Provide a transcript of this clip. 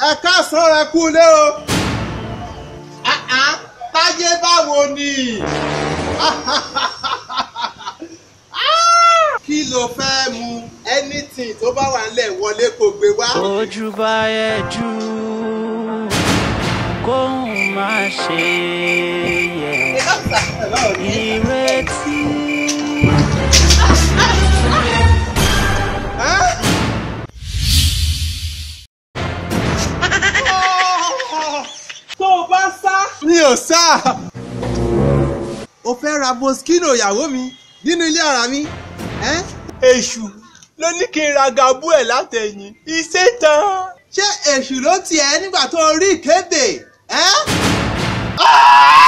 ẹ káàsán rẹ kú lé o Ah, ah, táyé báwo ni kí ló fẹ́ mu anything tó bá wà nílẹ̀ wọlé kó gbé wá. ojú bá yẹ jù kóun má ṣe yẹ ìrètí. tó o bá sá. mi ò sá. o fẹ́ ra moschino ìyàwó mi nínú ilé ara mi. ẹ́? èṣù ló ní kí n ra gabú ẹ̀ látẹ̀yìn iṣẹ́ tán. ṣé èṣù ló tiẹ̀ nígbà tó rí ìkéde? ẹ́?